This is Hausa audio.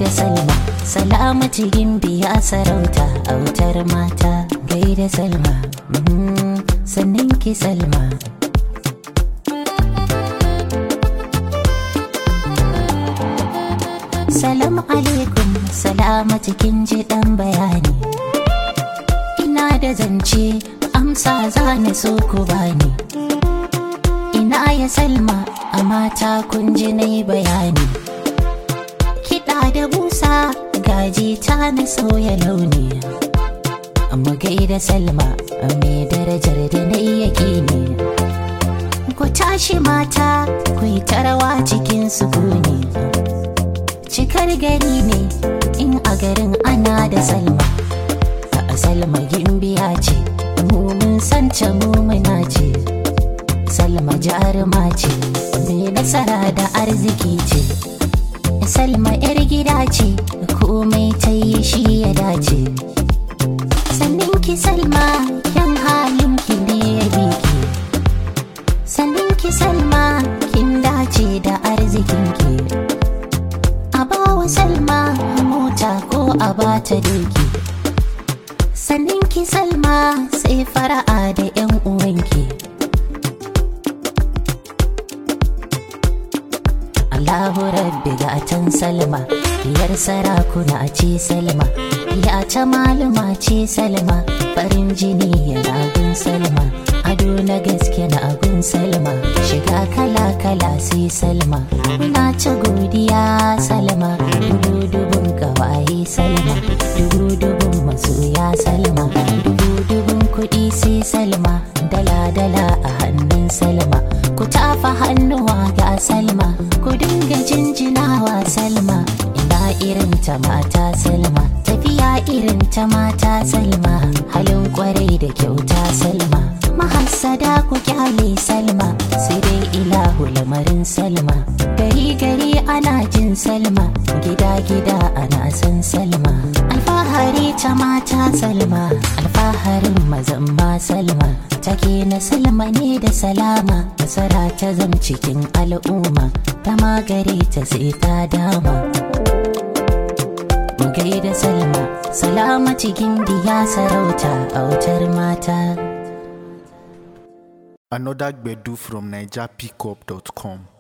gaida salma salamatu biya sarauta autar mata gaida salma mhm, sannan ki salma Salam alaikum salamatu kin ji dan bayani Ina da zance amsa za ni so ku bani Ina ya salma a mata kun ji na yi bayani Kiɗa da busa gaji ta na sauya launi Amma gaida salma mai darajar da na iya ne Ku tashi mata ku yi tarawa cikin sukuni cikar gari ne in a garin ana da salma a salma gimbiya ce mu mun santa mu muna ce salma jaruma ce mai nasara da arziki ce salma yar gida ce komai ta yi shi ya dace sannan ki salma kyan halin ki ne ya biki sannan ki salma kin dace da arzikin ki a bawa salma mota ko a bata doki sannan ki salma sai fara'a da yan uwanki Allahu rabbi gatan salma diyar sarakuna ce salma ya ta malama ce salma farin jini yana gun salma ado na gaske na gun salma shiga kala kala sai salma na ta godiya salma dubu dubun gawaye salma dubu dubun masoya salma dubu dubun kuɗi sai salma dala dala a hannun salma ku tafa hannuwa ga salma ku dinga jinjinawa salma ina irin ta mata salma tafiya irin ta mata salma halin kwarai da kyauta salma mahassada ku kyale salma sai dai ilahu lamarin salma gari gari ana jin salma gida gida ana san salma alfahari ta mata salma alfaharin mazan ma salma take na salma ne da salama nasara ta zam cikin al'umma ta magare ta sai ta dama mu gaida salma salama cikin diya sarauta autar mata Another Gbedu from NigerPickup.com.